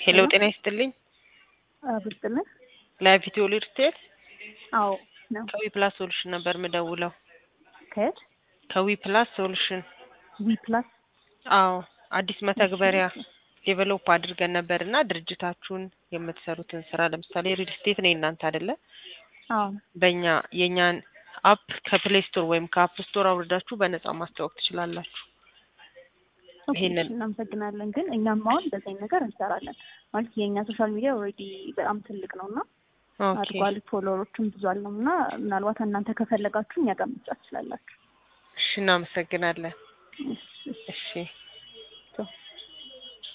ሄሎ ጤና ይስጥልኝ። ብስጥልን ለቪዲዮ ሊድ ስቴት አዎ ነው። ከዊ ፕላስ ሶሉሽን ነበር ምደውለው። ከየት ከዊ ፕላስ ሶሉሽን ዊ ፕላስ አዎ አዲስ መተግበሪያ ዴቨሎፕ አድርገን ነበር እና ድርጅታችሁን የምትሰሩትን ስራ ለምሳሌ ሪል ስቴት ነው እናንተ አይደለ? አዎ በእኛ የእኛን አፕ ከፕሌይ ስቶር ወይም ከአፕ ስቶር አውርዳችሁ በነጻ ማስተዋወቅ ትችላላችሁ። ኦኬ፣ ይሄንን- እናመሰግናለን። ግን እኛም አሁን እንደዚህ አይነት ነገር እንሰራለን ማለት የእኛ ሶሻል ሚዲያ ኦልሬዲ በጣም ትልቅ ነው እና ኦኬ አድጓል። ፎሎወሮችም ብዙ አለው እና ምናልባት እናንተ ከፈለጋችሁ እኛ ጋር መስራት ትችላላችሁ። እሺ፣ እናመሰግናለን። እሺ፣ እሺ። እሺ